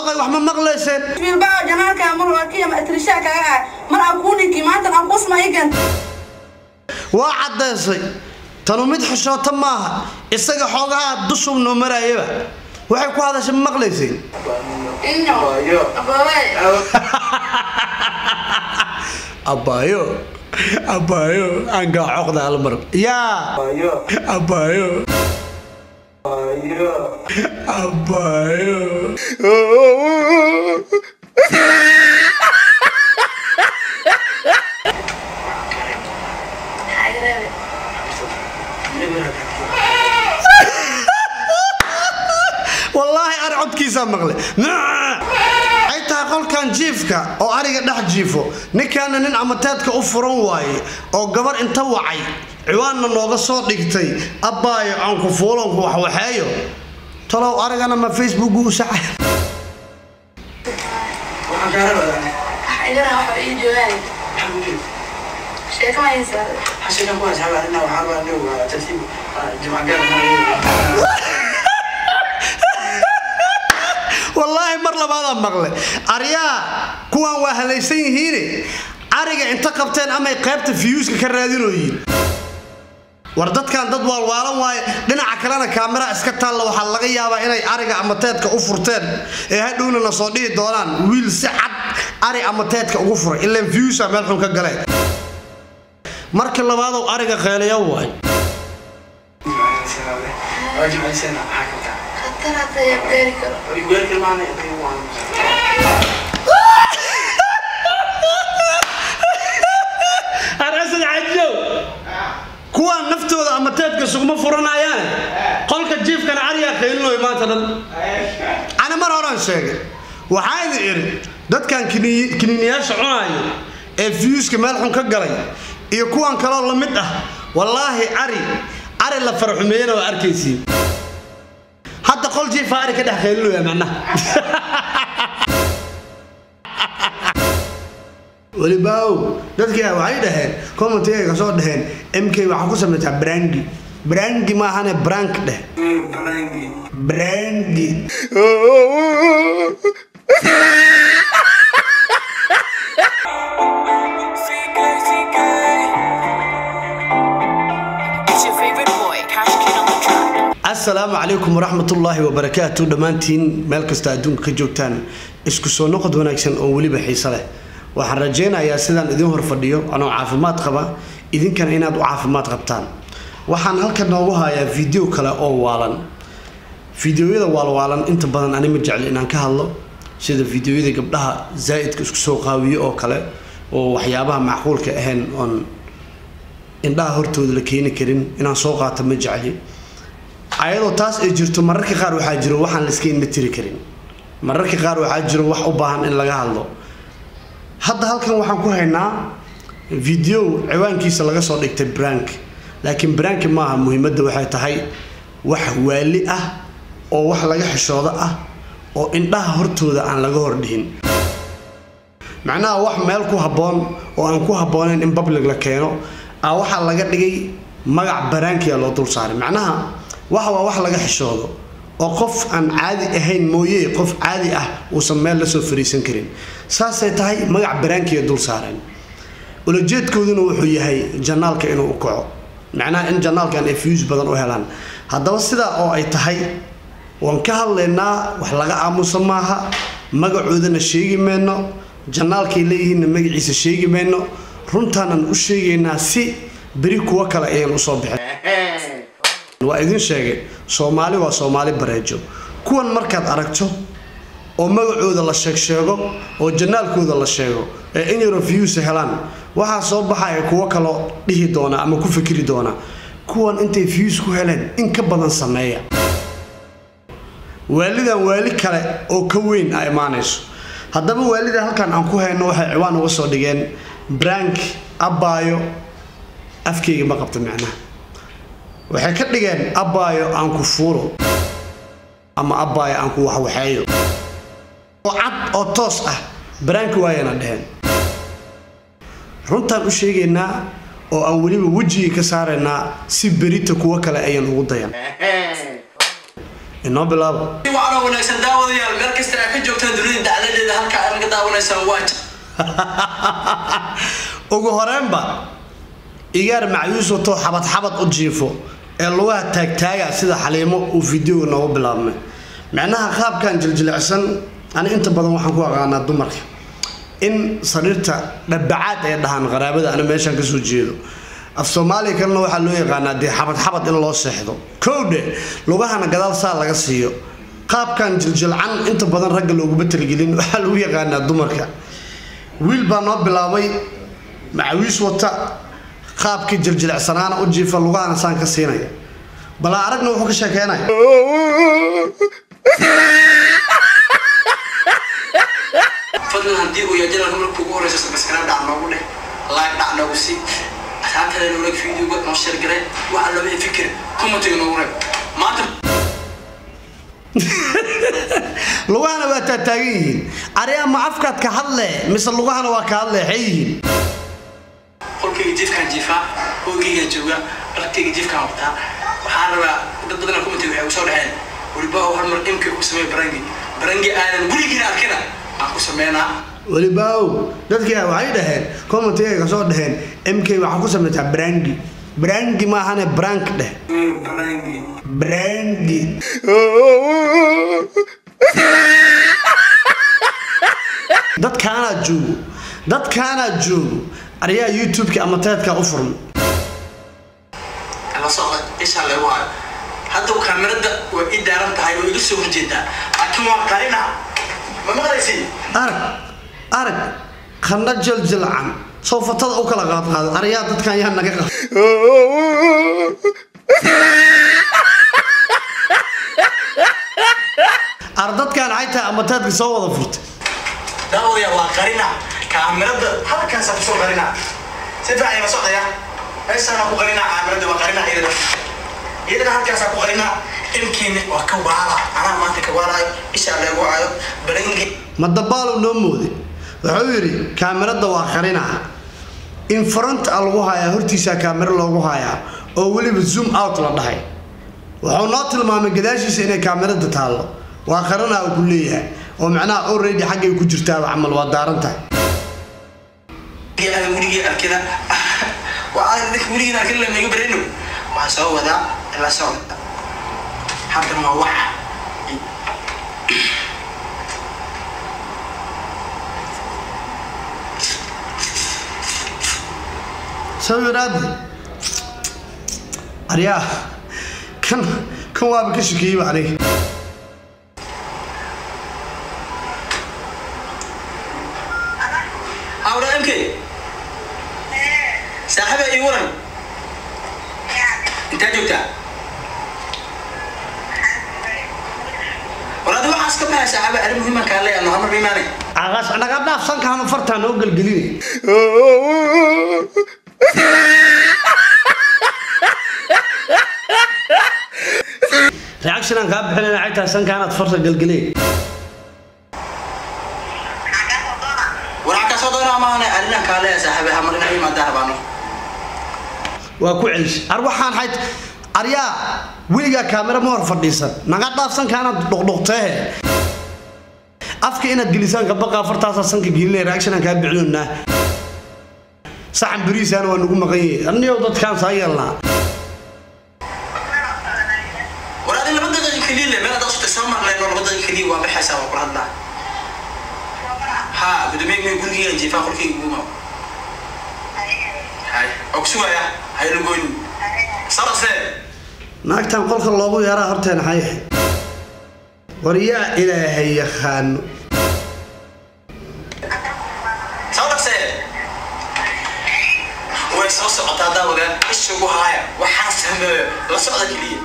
doqay wax ma maqlayseen bilbao janaalka mar wakiya ma atrishaa kaga ah mar aan kuu ninki maanta aan kusma igan waa caddaysay tanu mid xishoota maaha isaga xoogaha dushub noo marayaba waxay ku hadashay ma maqlayseen inyo abaway abaayo abaayo aangaa coqda almar yaa abaayo abaayo wallaahi ari codkiisaa maqle ay tahay qolkan jiifka oo ariga dhex jiifo ninkaana nin amateedka u furan waaye oo gabar inta wacay ciwaanna nooga soo dhigtay abbaayo aanku fuulanku waxwaxeeyo talow arigana ma facebook u sacay igana waxa ii joogaan sheeko ma haysaa wallaahi mar labaadaa maqle aryaa kuwan waa halaysan yihiine ariga inta qabteen amay qaybta fiyuuska ka raadinooyiin war dadkan dad waalwaalan waaye dhinaca kalena kaamera iska taalla waxaa laga yaabaa inay ariga amateedka u furteen ee hadhowna na soo dhihi doonaan wiil si cad ari amateedka ugu furay ilaan fiyuusa meel xun ka galeen marka labaadow ariga qeeliya waay khatar hata yaa beeri karo arasad cajow kuwaan naftooda amateedka sugma furanayaan qolka jiifkana arigaa qeylinoy maanta dhan ana mar horaan sheegay waxaa idin idhi dadkan kini- kiniiniyaasha cunaayo ee fiyuuska meel xun ka galay iyo kuwan kaloo la mid ah wallaahi ari ari la farxumeeyana waa arkaysiin hadda qol jiifa ari ka dhex qeylinoya macnaha welibaaw dadkii waxay dhaheen commentiga ka soo dhaheen mk waxaa ku samaysaa brangi brangi maahane brank dheh brangi It's your favorite boy, Cash Kid on the track. asalaamu calaykum waraxmatullaahi wabarakaatu dhammaantiin meel kasta adduunka ka joogtaan isku soo noqod wanaagsan oo weliba xiise leh waxaan rajaynayaa sidaan idin hor fadhiyo anoo caafimaad qaba idinkana inaad u caafimaad qabtaan waxaan halkan noogu hayaa video kale oo waalan fideoyada waalwaalan inta badan ani ma jecli inaan ka hadlo sida fideoyada gabdhaha zaa'idka isku soo qaawiyo oo kale oo waxyaabaha macquulka ahayn oon indhaha hortooda la keeni karin inaan soo qaato ma jecli ayadoo taas ay jirto mararka qaar waxaa jiro waxaan la iska indha tiri karin mararka qaar waxaa jiro wax u baahan in laga hadlo hadda halkan waxaan ku haynaa video ciwaankiisa laga soo dhigtay brank laakiin brank maaha muhiimadda waxay tahay wax waali ah oo wax laga xishoodo ah oo indhaha hortooda aan laga hordhihin macnaha wax meel ku habboon oo aan ku habboonayn in public la keeno a waxaa laga dhigay magac baraankiya loo dul saaray macnaha waxa waa wax laga xishoodo oo qof aan caadi ahayn mooye qof caadi ah uusan meel lasoo fariisan karin saasay tahay magac baraankiya dul saareen ulajeedkooduna wuxuu yahay janaalka inuu u kaco macnaha in janaalkan ay fiyuus badan u helaan haddaba sidaa oo ay tahay waan ka hadlaynaa wax laga aamusa maaha magacoodana sheegi mayno janaalkay leeyihiinna magaciisa sheegi mayno runtaanan u sheegaynaa si beri kuwo kale ayaan usoo bixin waa idin sheegay soomaali waa soomaali bareejo kuwan markaad aragto oo magacooda la sheeg sheego oo janaalkooda la sheego ee in yaro viyuusa helaan waxaa soo baxaya kuwo kaloo dhihi doona ama ku fikri doona kuwan intay viyuus ku heleen in ka badan sameeya waalidan waali kale oo ka weyn a imaanayso haddaba waalida halkan aan ku hayno waxay ciwaan uga soo dhigeen brank abbaayo afkeyga ma qabta macnaha waxay ka dhigeen abbaayo aan ku fuuro ama abbaayo aan ku waxwaxeeyo oo cad oo toos ah baraanki waayana dheheen runtaan u sheegaynaa oo aan weliba wejigii ka saaraynaa si berita kuwo kale ayaan ugu dayan inoo bilaabo waxaana wanaagsan daawadayaal meel kasta aad ka joogtaan dunida dacladeeda halka aad naga daawanaysaan waa ugu horeenba igaar macyuus wato xabad xabad u jiifo ee lugaha taagtaaga sida xaliimo uu fideoga noogu bilaabmay micnaha qaabkan jiljilicsan ani inta badan waxaan ku aqaanaa dumarka in sariirta dhabacaad ay dhahaan qaraabada ana meeshaan kasoo jeedo af soomaaliya kalena waxaa loo yaqaanaa dee xabad xabad in loo seexdo kowdhe lugahana gadaal saa laga siiyo qaabkan jiljilcan inta badan ragga looguma talagelin waxaa lagu yaqaanaa dumarka wiil baa noo bilaabay macawiis wata qaabkii jiljilecsanaana u jiifa lugahana saan ka siinaya balaa aragna wuxuu ka sheekeynaya fadlan haddii uu yahay janalka marka ugu horeysa sabskaraab dhac noogu dheh like dhac noogu sii asxaabtada noolag videoga noo sheergaray waxa looga fikir commentiga noogu reeb maanta lugahana waa taataagan yihiin ariyaa ma afkaad ka hadle mise lugahana waa ka hadle xay yihiin qolkayga jiifkaan jiifaa hoygayga jooga dharkayga jiifkaan wataa waxaan rabaa dad badan commentiga waxay usoo dhaheen weliba oo hal mar imka ku sameeya barangi barangi aadan weligiina arkina aan ku sameynaa welibaaw dadkii waxay dhaheen commentiga kasoo dhaheen mk waxaa ku samaysaa brangi brangi maahane brank dheh barangi brangi dadkaanaa joogo dadkaanaa joogo ariyaa youtube-ka ama teedka u furmay la socda isha lagu hayo hadda kaamirada waa i daaran tahay oo iga soo horjeedaa laakiin waa qarina ma maqlaysi arag arag qandha jaljilcan soo fatada u kala qaadqaada ariyaa dadkan yaa naga qab ar dadkan xaytaa ama teedka soo wada furtay daawaya waa qarina kaamirada halkaasa kusoo qarina si fiican la socdaya meeshaana ku qarina kaamirada waa qarina iyadana iyadana halkaasaa ku qarina ilkiina waa ka waala anaa maanta ka waalayo ishaa leegu hayo barangi ma dabaalu noo mooday wuxuu yidhi kaamirada waa qarinaha in front a lagu hayaa hortiisaa kaamiro loogu hayaa oo weliba zoom out la dhahay wuxuu noo tilmaamay gadaashiisa inay kaamirada taallo waa qarinaha uu ku leeyahay oo macnaha already xaggay ku jirtaaba camal waa daaran tahay aan weligii arkina waa dadka weligii arkin la mega barayno waxaan soo wadaa la socda haddana waa waxa sawiraadi aryaa kan kan waaba ka shikeeyeyba aniga awra mk saaxiba ii waran intaa joogtaa war adi waxaas ka baxay saaxiba arrin muhiiman kaa leeyahay hal mar imaanay caqaas naga dhaaf sankaanu fartaa noo gelgelinay reaction aan kaa bixinayna xaytaa sankaanaad farta gelgelay waraa kaa soo doona maahane arrinaan kaa leeyahay saaxiba hal mar inaa imaadaan rabaano waa ku celishay ar waxaan xayd aryaa weligaa kaamira ma hor fadhiisan naga dhaaf sankaanaad dhuqdhuqteehe afka inaad gelisaan ka baqaa fartaasaa sanka gelinaya reaction aan kaa bixinoynaa saxan beriisaana waa nagu maqan yahay anniyow dadkaan saa yeelnaa war adi laba daqiiqa keliya le meel adaa soo marleen oo laba daqiiqa keliya waa baxaysaa waa kula hadlaa ha gudoomiye gurigeyga jiifaa qolkayga guuma hay oo kusugaya hayla goyn sarase naagtan qolka loogu yeeraa horteena xayahay war yaa ilaahay yaqaano sarase way soo socotaa daawada isha ugu haaya waxaan sameeyo la socda keliya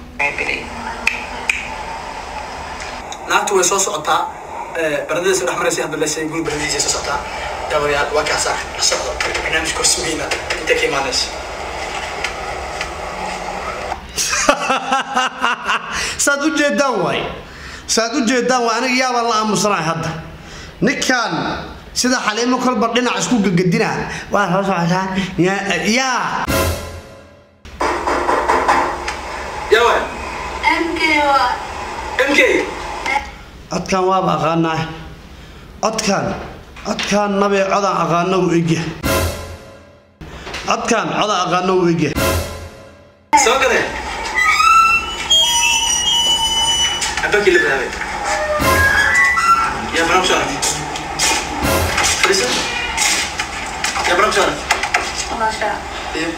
naagtu way soo socotaa baradadiisa dhex maraysa hadda lesay guri baradadiisa soo socotaa daawadayaal waa kaasa la socdo barnaamijka horsugeyna inta ka imaanaysa saad u jeedaan waay saad u jeedaan waay aniga yaabaan la aamusanahay hadda ninkan sida xaliimo kolba dhinac isku gagadina waa soo socotaa yaa yaa yawa MK waa mk codkan waaba aqaanaa codkan codkan nabee codaan aqaano u egya codkan codaan aqaano u egya soo gade abakii la bilaabay yaa barnaamij soo aragtay fadhiiso yaa barnaamij soo aragtay walaashaa Iyo.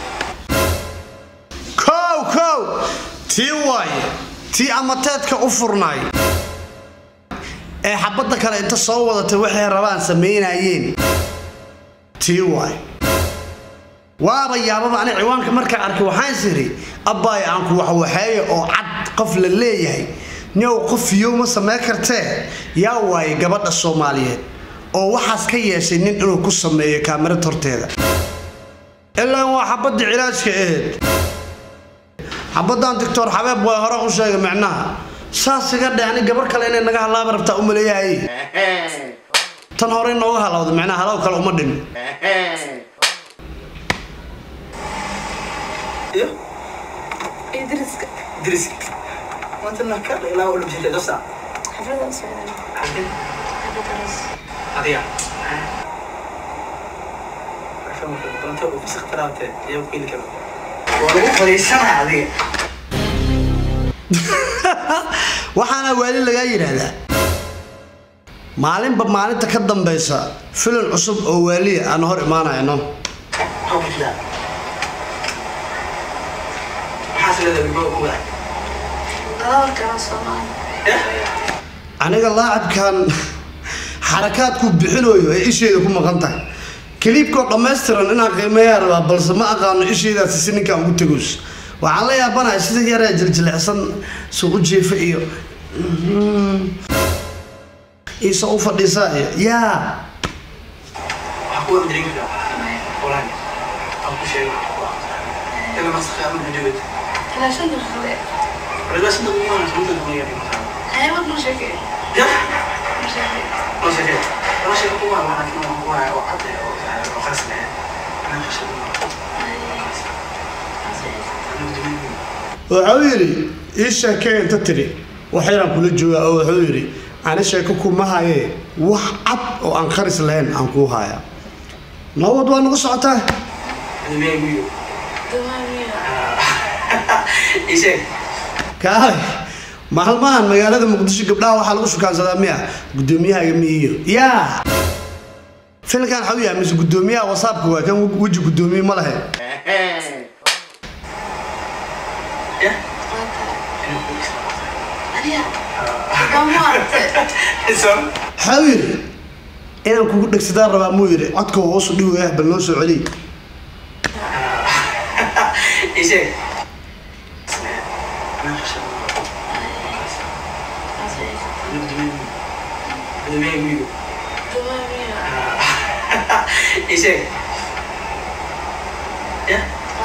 kow kow tii waaye tii amateedka u furnaay ee xabadda kale inta soo wadatay waxay rabaan samaynayeen tii waaye waaba yaababa ani ciwaanka markaa arkay waxaan siri abbaay aanku waxwaxeeya oo cad qof la leeyahay niow qof fiyow ma samayn kartee yaa waaye gabadha soomaaliyeed oo waxaas ka yeeshay nin inuu ku sameeyo kaamirad horteeda ilaa waa xabadda cilaajka ahayd xabaddan doctor xabeeb waa hore u sheegay micnaha saas iga dhe ani gabar kale inay naga halaaba rabtaa u maleeyahay tan hore nooga halawda micnaha halaw kale uma dhimin iyo idriska diriska maantana ka ilaa u dhibsatay dosa xafladan socdaan xafladaas adiga doonta uu fisik taraabte iyo ku heli karo waa lagu fadhiisanaa adiga waxaana waali lagaa yidhaahdaa maalinba maalinta ka dambaysa filim cusub oo waaliya aan hor imaanayno maxaa ku jiraa maxaas leedahay wigo ku waday dalalkana soomaali aniga laacibkan xarakaadku bixinayo ee isheeda ku maqan tahay kaliibkoo dhammaystiran inaan qiimeeyaa rabaa balse ma aqaano isheedaasi si ninkaan ugu tegoos waxaan la yaabanahay sida yaree jiljilicsan suuqu jiifa iyo iisa u fadhiisaa iyo yaa waxaa ku wada dareemi karaa walahi aan ku sheego ila masakha ama hujubad ilaa shan daqiiqade walahi sida ugu wanaagsan sunta kuma yahay hayawad ma sheekay ya ma sheekay ma sheekay ma sheekay ku waa waxaan ku waa ku waa oo cad oo oo khas leh ana khashay wuxuu yidhi ii sheekee inta tiri waxyaraan kula joogaa oo wuxuu yidhi ani sheeko kuma hayee wax cad oo aan karis lahayn aan kuu hayaa nabad waa nagu socotaa Ademia guyo dumaamiya isheeg kaalay maalmahan magaalada muqdisho gabdhaha waxaa lagu shukaansadaa miya guddoomiyahaga miiyo yaa filkan waxau yahay mise guddoomiyaha wasaabka waa kan weji guddoomiye ma lahe ya aniga dama aragtay isan waxau yidhi inaan kugu dhegsadaan rabaa muu yidhi codka hoosu dhiwaya bal noo soo celiy isheeg Ademia guyo dumaamiya isheeg ya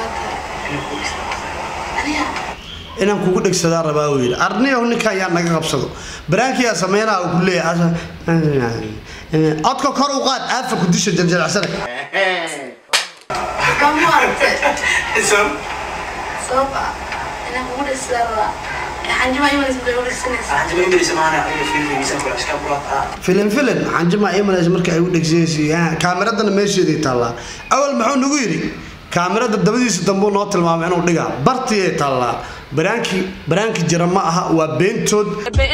aniga inaan kugu dhegsadaan rabaa uu yidhi arniyow ninkan yaa naga qabsado baraankiyaa sameynaa uu ku leeyahay codka kor u qaad aafa ku disha jarjaracsana dama aragtay isan sabab ah inaan kugu dhegsadaa rabaa xanjima imanis bay u dhegsanaysa Anjima imirisa maana iyo fiilfigiisa kula iska burat ah filim filim xanjima imanaysa marka ay u dhegsanaysa kaamiradana meesheeday taallaa awal muxuu nagu yidhi kaamirada dabadiisa dambuu noo tilmaamay inuu dhigaa bartiyay taallaa baraankii baraanki jira ma aha waa beentood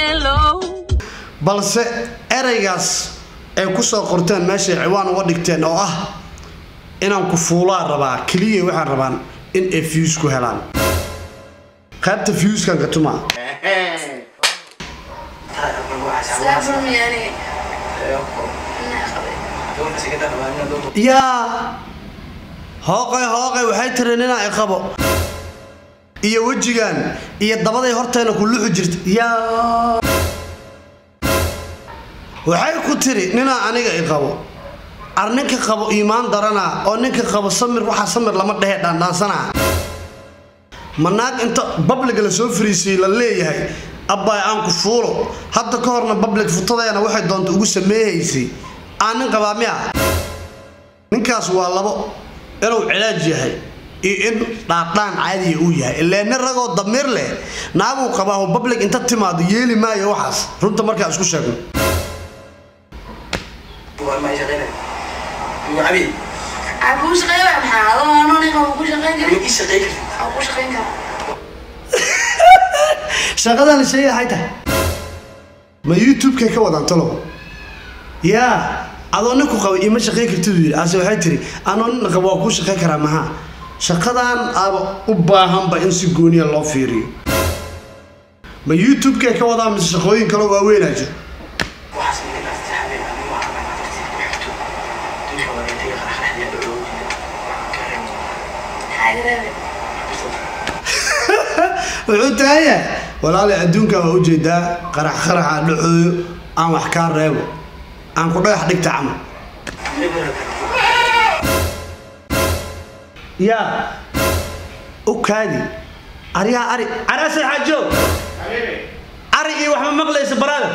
balse eraygaas ay ku soo qorteen meeshay ciwaan uga dhigteen oo ah inaan ku fuulaa rabaa keliya waxaan rabaan in ay fiyus ku helaan qaybta fiyuskan ka tumaa saabulmiya aniga inaa qabay yaa hooqay hooqay waxay tiri ninaa i qabo iyo wejigan iyo dabaday horteena ku luxu jirta yaa waxay ku tiri ninaa aniga i qabo ar ninka qabo iimaan darana oo ninka qabo samir waxaa samir lama dhehe dhaandhaansanaa ma naag inta babliga la soo fariisiyey la leeyahay abbaay aan ku fuulo hadda ka horna bablig futadeena waxay doonta ugu sameehaysay aan nin qabaa miya ninkaas waa labo inuu cilaaj yahay iyo in dhaadhaan caadiya uu yahay ilaa nin ragoo damiir leh naaguu qabaa oo public inta timaado yeeli maayo waxaas runta markaa isku sheegno waa ma shaqeynay ugu cabi aan kuu shaqeeyo waa maxaa adoo anoo ninka kuu shaqeyn ma karin ii shaqeyn kartid aan kuu shaqeyn karaa shaqadan shay maxay tahay ma youtube-kay ka wadaan talow yaa adoo ninku qaba ima shaqayn kartid uu yidhi ase waxay tiri anoo nin qaba waa kuu shaqayn karaa maha shaqadan aaba u baahanba in si gooniya loo fiiriyo ma youtube-kay ka wadaan mise shaqooyin kaloo waaweynaa jiro waxaas ma ilaastay habeen ama waa ama dartiid ku xigto dunka wareegtay qarxarxdiya dhuloo garan maxaa iga reebay wuxuu tahan yahay walaali adduunka waa ujeedaa qarax qaraxa dhacooyo aan wax kaa reebo aan ku dhagax dhigta camal yaa u kaadi aryaa ari arasay xaajoog ari iyo wax ma maqlaysa baraada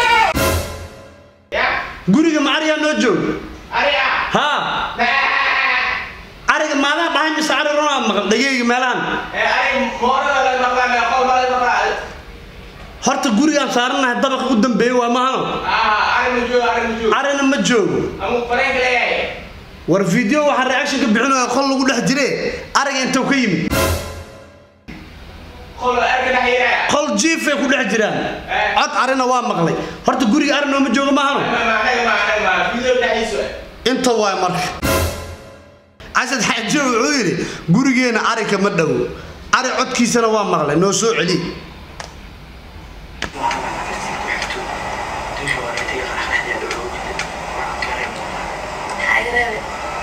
guriga ma ariyaa noo joog haa ariga maadaan dhahay mise ari runaa maqal dhageyga meelahan horta gurigaan saaranahay dabaqa u dambeeya waa mahano arina ma joogo war video waxaa reaction ka bixinaya qol lagu dhex jire ariga intuu ka yimid qol jiifay ku dhex jiraan cod arina waa maqlay horta guriga ari nooma joogo mahano inta waay marka casad xaajo wuxuu yidhi gurigeena ari kama dhowo ari codkiisana waa maqlay noo soo celi maxaa iga reebay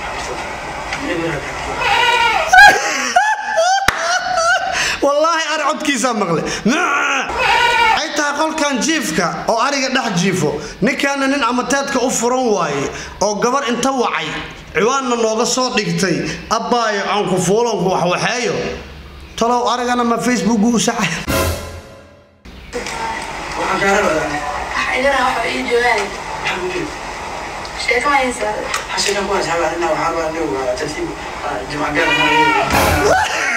wallaahi ari codkiisaa maqlay ay tahay qolkan jiifka oo ariga dhex jiifo ninkaana nin amateedka u furan waaye oo gabar inta wacay ciwaanna nooga soo dhigtay abbaayo aanku fuulanku waxwaxeeyo talow arigana ma facebooku u sacay waxaan kaa rabaa maxaa iga reebay waxa ii joogaan maxaa ku jiro sheeko ma haysaa xashigan ku asxaab arina waxaa baa dhow tartiib jimca gaar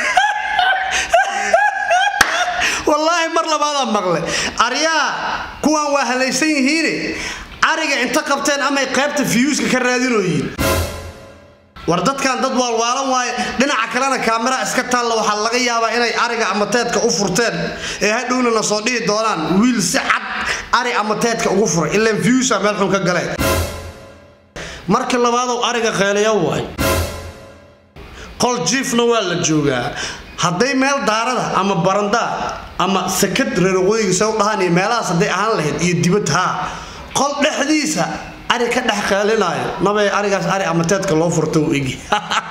wallaahi mar labaadaan maqlay aryaa kuwan waa halaysan yihiine ariga inta qabteen amay qaybta fiyuuska ka raadinooyiin war dadkan dad waalwaalan waaye dhinaca kalena kaamera iska taalla waxaa laga yaabaa inay ariga amateedka u furteen ee hadhowna na soo dhihi doonaan wiil si cad ari amateedka ugu furay ilaan fiyuusa meel xun ka galeen marka labaadow ariga qeelaya waay qol jiifna waa la joogaa hadday meel daarada ama barandaa ama sakad reeraqooyiga se u dhahaan iyo meelahaas hadday ahaan lahayd iyo dibad haa qol dhexdiisa ari ka dhex qeelinaayo nabay arigaas ari amateedka loo furta u egi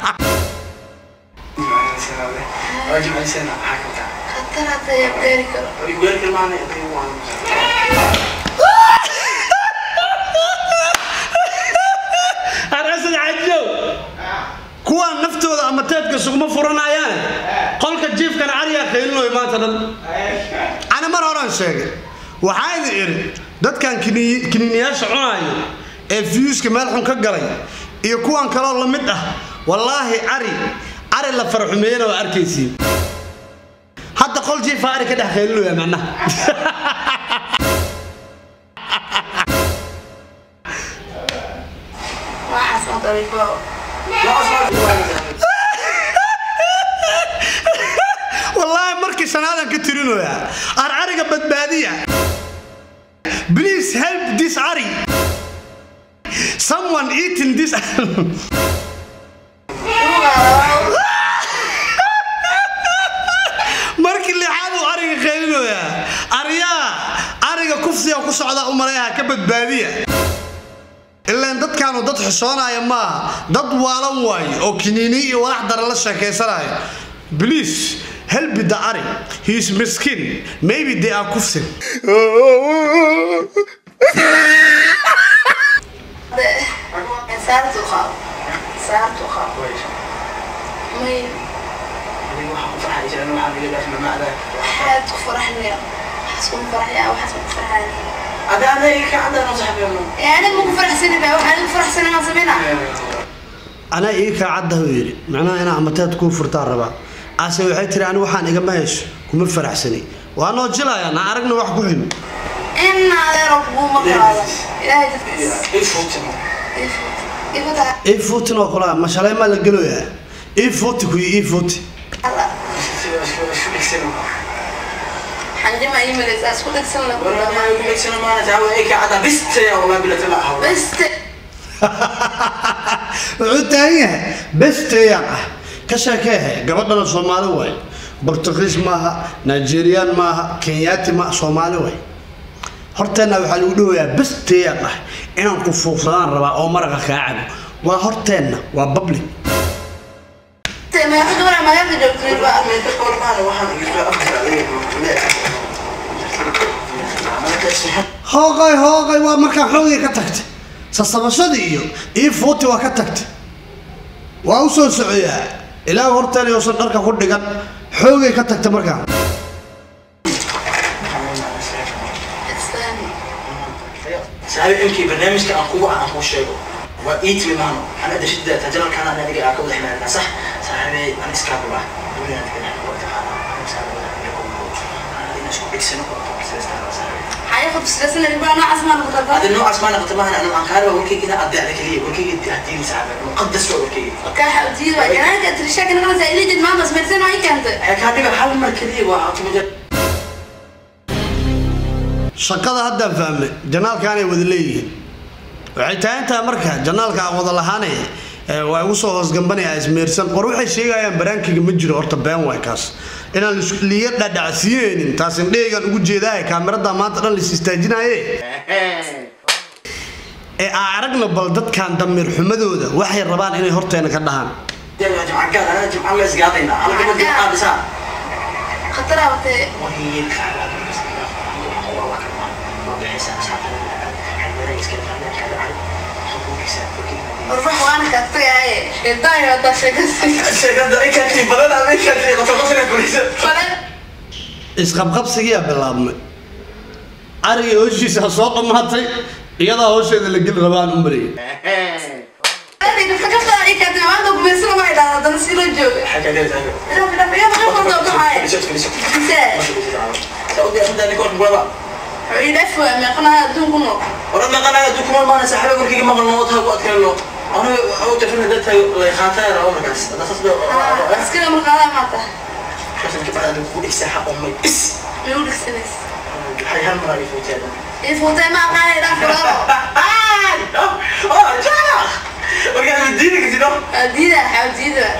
waa jimcaysana maxaa ka taa khatar hadda yaa gaari karo weelka maana waan arasad cajow kuwaan naftooda amateedka sugma furanayaan qolka jiifkana arigaa qeylinoy maanta dhan ana mar horaan sheegay waxaa idin idhi dadkan kini- kiniiniyaasha cunaayo ee fiyuuska meel xun ka galay iyo kuwan kaloo la mid ah wallaahi ari ari la farxumeeyana waa arkaysiin hadda qol jiifa ari ka dhex qeylinoya macnaha waxaas ma dariifo wallaahi markii sanaadan ka tirinoyaa ar ariga badbaadiya please help this ari someone eating this markii lixaad uu ariga qeylinoyaa aryaa ariga kufsiga ku socda u maleeyaha ka badbaadiya ilaan dadkaanu dad xishoonaya maaha dad waalan waaye oo kiniini iyo walax daran la sheekaysanaya please help the ari he is miskin maybe they are kufsin saartu qaado saartu qaado may waxaad ku faraxnaya waxaas kuma faraxaya waxaas ma ku faraxaya yani ma ku faraxsani ba waxaan ku faraxsani maan sameyna anaa ii kaa caddahu yidhi macnaha inaa amateed kuu furtaan rabaa ase waxay tiri ani waxaan igama hayso kuma faraxsani waa noo jilayaa na aragna wax ku ximi in adeero kuguma galaada ilaahay dadkiisa ifuta ii fuutin oo kula ma shalay maa la geloyaa ii fuuti kuyi ii fuuti xanjima ii malaysaa isku dhegsan la kulamaa beste wuxuu taagan yahay besteeyaan ah ka sheekeehe gabadhana soomaali waay bortugiis maaha nigeriyaan maaha kenyaati ma soomaali waay horteenna waxaa lagu dhawayaa besteeyaan ah inaan ku fuuqsadaan rabaa oo maraqa kaa cabo waa horteenna waa public meeqa gabar magaalka joogtay baa hooqay hooqay waa markaa xoogay ka tagtay sasabashadii iyo ii fuuti waa ka tagtay waa u soo socoyaa ilaa horteen uusan dharka ku dhigan xoogay ka tagtay markaa saaxiib imkii barnaamijka aan kugu aan kuu sheego waa ii timi maano ana dashida tajalalkana ana adiga aa ka wada ximaadaa sax saaxiibey aan iskaa bula dunyaan degan isku dhigsano xayaqa bislasana ribaa noocaas maa noqota هذا النوع اسمه انا قطبها انا عن كاربا وركي كده ادي عليك ليه وركي هديني ساعه مقدس وركي kaaxa udiida waa janaanka tirishaaka naqasa ilijid maanta smeersan waa ii keentay كان ديك حل مركزي وحط مجال shaqada haddaan fahmay janaalkaanay wada leeyihiin waxay tahay intaa marka janaalka aan wada lahaanaya ee waa igu soo hoosgambanaya ismeersan qor waxay sheegayaan baraankiga ma jiro horta been waay kaas inaan lis- liiga dhadhacsiinaynin taas indhahaygaan ugu jeedaaye kaamirada maanta dhan lis istaajinaaye ee aan aragna bal dadkan damiir xumadooda waxay rabaan inay horteena ka dhahaan يا جماعه قال انا جماعه الله يسقاطينا انا قبل جماعه بس khataraa watee وهي warbax waana kaa tagaaye sheedaayo haddaa sheekasi fale isqabqabsigiyaa bilaabmay arigii howshiisa soo dhammaatay iyadaa howsheeda la geli rabaan u marayay kakaftaa ii keentay maanta gumeysana waa idhaa haddana sii la jooga dhaaf dhaaf iyada ka qordo baxaaye bisee wuxuu ii dhaaf waa meeqanaha adduunku nool ورد ما قناة دوكمان ما نسحبه وركي ما قلنا وقتها وقت كله أنا أول تفهم ده تاي الله يخاطر أو مركز أنا تصدق askari marqaadaa maata بس أنا كيف أنا بقول إكساح أمي إس miyuu dhigsanaysa هاي هم رأي فوتي هذا ii fuutay ma aqaanay dhaaf falaalo آه آه جانا وكان مدينك كده diida xaw diida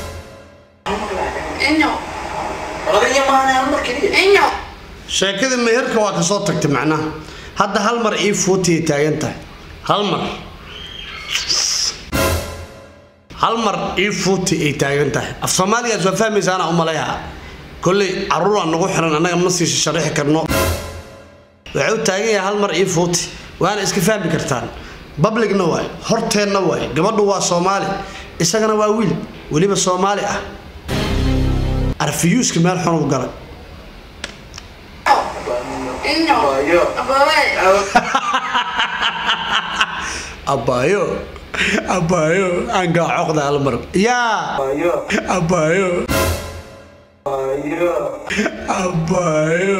inyo رضي ما أنا أمر كذي inyo sheekada meherka waa kasoo tagtay macnaha hadda hal mar ii fuutiyay taagan tahay hal mar hal mar ii fuuti ay taagan tahay af soomaaligaas waa fahmaysaana u maleeha kolley caruuraa nagu xiran annaga ma sii sharaxi karno waxay u taagan yahay hal mar ii fuuti waana iska fahmi kartaan babligna waay horteenna waay gabadhu waa soomaali isagana waa wiil weliba soomaali ah arfiyuuska meel xun u galay inyo أيوه ababay abaayo abaayo aangaa coqda hal mar yaa أيوه abaayo أيوه abaayo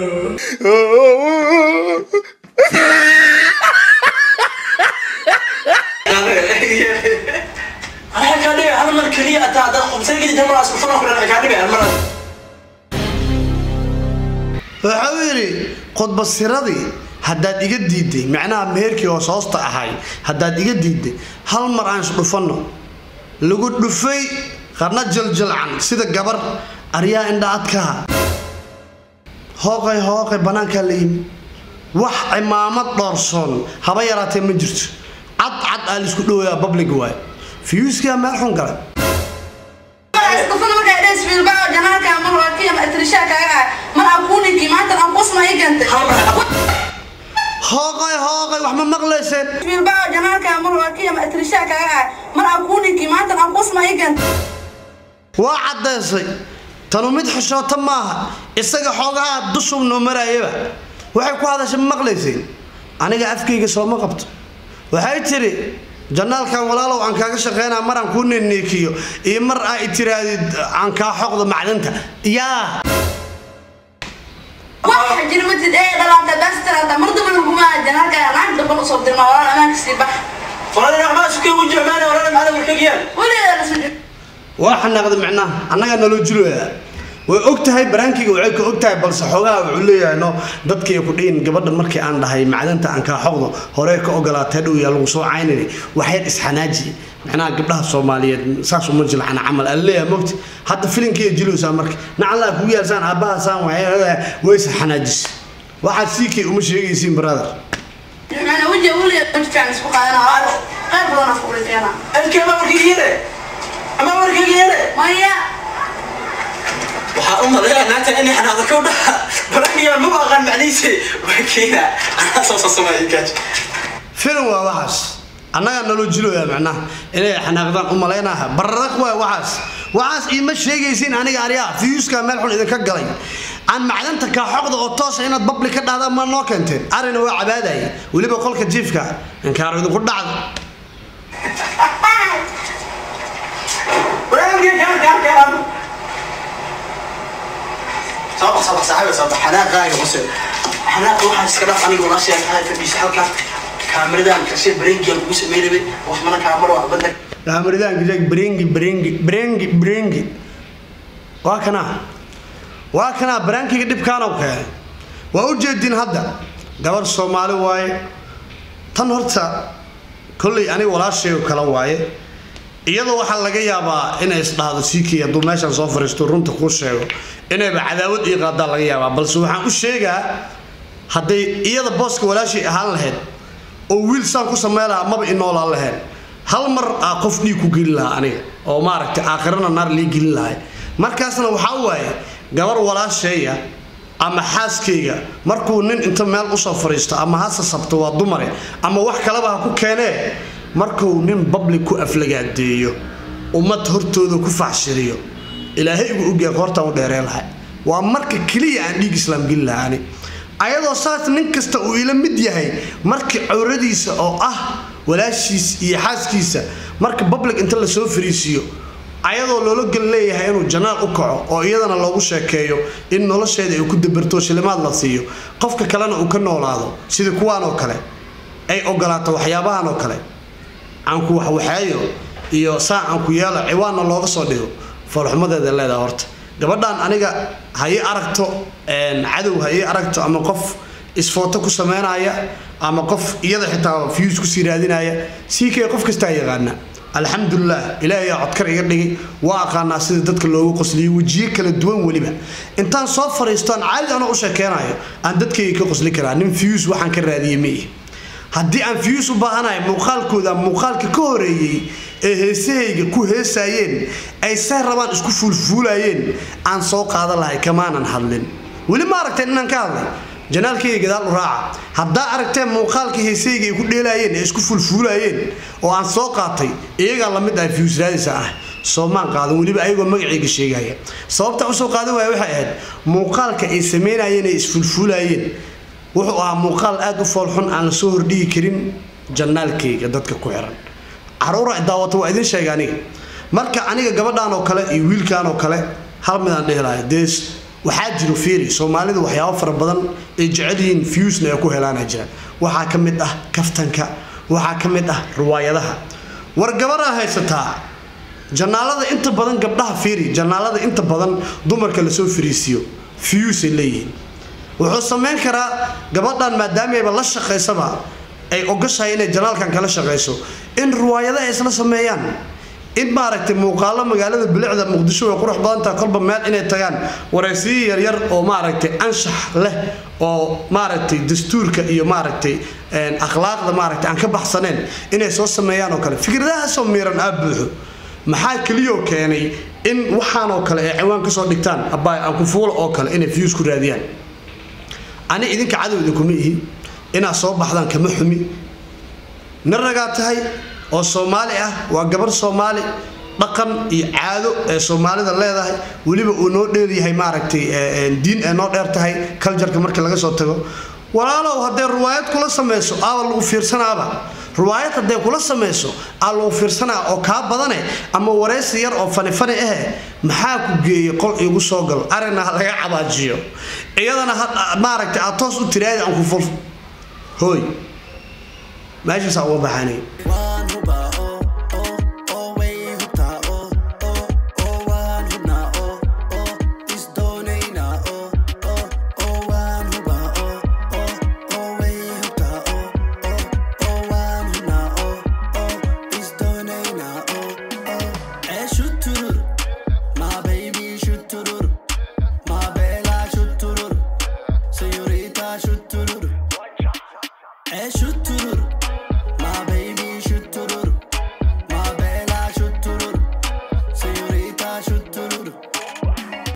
أنا كان لي هذا من كلية أتا أتا خمسة كذي تمر أسمع فنا كلنا كان لي هالمرة waxa uu yidhi khudbasiradii haddaad iga diiday macnaha meherkii hoos hoosta ahay haddaad iga diiday hal mar aan isdhufanno lagu dhufay qarna jaljalcan sida gabar aryaa indha adkaha hooqay hooqay bannaankaa la yimi wax cimaamad dhoorsoon haba yaraatee ma jirto cad cad aa laisku dhowayaa public waay fiyuuskaa meel xun galay isdufana markaa dhes filbao janaalka mar waa kiyama atrishaa kaaga ah mar aan kuuninkii maanta aan qusma ii keentay hooqay hooqay wax ma maqlayseen filbao janaalka mar waa kiyama atrishaa kaaga ah mar aan kuuninkii maanta aan qusma ii keentay waa caddaysay tanu mid xishoota maaha isaga xoogaha dushub noo maraayaba waxay ku hadashay ma maqlayseen aniga afkayga sooma qabto waxay tidhi janaalkan walaalow aan kaaga shaqeynaa maraan kuu neneekiyo iyo mar aa i tiraadid aan kaa xoqdo macdanta yaa wax jira matid ee dhalaata baastarata mar daba laguma janaalka naag daba usoo dirma walaal amaanka sii bax Walaal ma isku wujuh maana walaal ma ada warkagiyaan. weligeeda la soo waa xanaaqda micnaha annagaa naloo jiloya way og tahay baraankiga waxay ka og tahay balse xoogaha wuxuu leeyahay no dadkii ku dhihin gabadha markii aan dhahay macdanta aan kaa xoqdo horee ka ogolaatay dhow yaa lagu soo caynini waxyar isxanaaji micnaha gabdhaha soomaaliyeed saas uma jilcana camal aan leeyahay mogti hadda filinkiiya jilowsaa marka nacallaa kugu yaalsaan aabbahaasaan waxay way isxanaajis waxaad siikay uma sheegaysiin brother macna wajhi weligeeda wajhi fiican isku qaadana qayb badan aan ku keena Alkee ma warkagiyane. Ama warkagiyane. maya Waxa u maleeyaa naanta in xanaaqda ka dhaha. Barangiga ma aqaan macnihiisa. Wakiina ana soo soo sameeyay gaaj. filim waa waxaas annagaa naloo jiloya macnaha inay xanaaqdaan u malaynaha bararaq waay waxaas waxaas iima sheegaysiin aniga aryaa fiyuuska meel xun idinka galay aan macdanta kaa xoqda oo toosa inaad babli ka dhahdaan ma noo keenteen arina waa cabaadaya weliba qolka jiifka inkaaro idinku dhacda Barangiga ka ka ka. Soo soo saaxiib soo xanaaqaaga bas. Xanaaq waxa iska dhaf aniga walaashay ay fadhiisay halka. Kaamiradan ka sii barangiga ugu sameeyay wax mana kaamiro wax badan. kaamaridaanka jeeg brengi brengi brengi brengi waa kanaa waa kanaa baraankiga dhibkaanow keenay waa u jeedin hadda gabar soomaali waaye tan horta kolley aniga walaashay oo kale waaye iyadoo waxaa laga yaabaa inay isdhahdo siikii hadduu meeshan soo fariisto runta kuu sheego inayba cadaawad ii qaadaa laga yaabaa balse waxaan u sheegaa hadday iyada booska walaashay ahaan lahayd oo wiil saan ku sameyn lahaa maba inoolaan lahayn hal mar aa qof dhiig ku gelin lahaa aniga oo maaragtay aakhirana naar lii gelin lahay markaasna waxaa waaye gabar walaasheeya ama xaaskayga markuu nin inta meel usoo fadhiisto ama ha sasabto waa dumare ama wax kaleba ha ku keenee markuu nin babli ku aflagaadeeyo ummad hortooda ku faxshiriyo ilaahay igu ogyahay hortaan u dheeree lahay waa marka keliya aan dhiig islaam gelin lahaa ani ayadoo saas nin kasta uu ila mid yahay marka cawradiisa oo ah walaashiis iyo xaaskiisa marka public inta lasoo fariisiiyo ayadoo loola gel leeyahay inuu janaal u kaco oo iyadana loogu sheekeeyo in nolosheeda ay ku dabarto shilimaad la siiyo qofka kalena uu ka noolaado sida kuwaan oo kale ay ogolaato waxyaabahan oo kale aanku waxwaxeeyo iyo saa aanku yeelo ciwaanna looga soo dhigo foolxumadeeda leedaha horta gabadhan aniga ha ii aragto cadow ha ii aragto ama qof isfooto ku sameynaya ama qof iyada xitaa fiyuus kusii raadinaya sii kee qof kastaa yaqaana alxamdulilah ilaahay aa codkar iga dhigay waa aqaanaa sida dadka loogu qosliyo wejiyo kala duwan weliba intaan soo fariisto aan caadi anoo u sheekeynayo aan dadkayga ka qosli karaa nin fiyuus waxaan ka raadiyey maihi haddii aan fiyuus u baahanahay muuqaalkooda muuqaalka ka horeeyey ee heesahayga ku heesaayeen ay say rabaan isku fuulfuulayeen aan soo qaadan lahay kamaanan hadlin weli ma aragteen inaan ka hadlay janaalkayga gadaal u raaca haddaa aragteen muuqaalka heesahayga ay ku dheelaayeen ee isku fuulfuulayeen oo aan soo qaatay iyagaa lamid ah fiyuus raadisa ah soomaan qaadan weliba ayagoo magacayga sheegaya sababta usoo qaadan waaya waxay ahayd muuqaalka ay sameynayeen ay isfuulfuulayeen wuxuu ahaa muuqaal aada u foolxun aan la soo hordhigi karin janaalkayga dadka ku xiran caruura daawata waa idin sheega aniga marka aniga gabadhan oo kale iyo wiilkan oo kale hal midaan dhihi lahay dee waxaa jiro fiiri soomaalida waxyaabo fara badan ay jecel yihiin fiyuusna ay ku helaana jira waxaa ka mid ah kaftanka waxaa ka mid ah riwaayadaha war gabaraa haysataa janaalada inta badan gabdhaha fiiri janaalada inta badan dumarka lasoo fariisiyo fiyuusay leeyihiin wuxuu samayn karaa gabadhan maadaamaba la shaqaysaba ay ogashahay inay janaalkan kala shaqayso in riwaayado ay isla sameeyaan in maaragtay muuqaalo magaalada bilicda muqdisho way qurux badantaha kolba meel inay tagaan waraysiyo yaryar oo maaragtay anshax leh oo maaragtay dastuurka iyo maaragtay akhlaaqda maaragtay aan ka baxsaneen inay soo sameeyaan oo kale fikradahaasoo miiran aa buuxo maxaa keliyoo keenay in waxaanoo kale ay ciwaan kasoo dhigtaan abaay aankufuula oo kale inay views ku raadiyaan ani idinka cadow idinkuma ihi inaad soo baxdaan kama xumi nin ragaa tahay oo soomaali ah waa gabar soomaali dhaqan iyo caado ee soomaalida leedahay weliba uu noo dheeryahay maaragtay diin ee noo dheer tahay kaljarka markii laga soo tago walaalow hadday riwaayad kula samayso aaba lagu fiirsanaaba riwaayad hadday kula samayso aa loo fiirsanaa oo kaa badane ama waraysi yar oo fanifani ahe maxaa ku geeyey qol iigu soo gal arina ha laga cabaajiyo iyadana ha- maaragtay aad toos u tiraadi aan ku ful hooy meeshaasaa uga baxanay waan hubaa oo oo oo way hubtaa oo oo oo waan hubnaa oo oo isdoonaynaa oo oo oo waan hubaa oo oo oo way hubtaa oo oo oo waan hubnaa oo oo isdoonaynaa oo oo ee shuturur my baby shuturur my bella shuturur señorita shuturur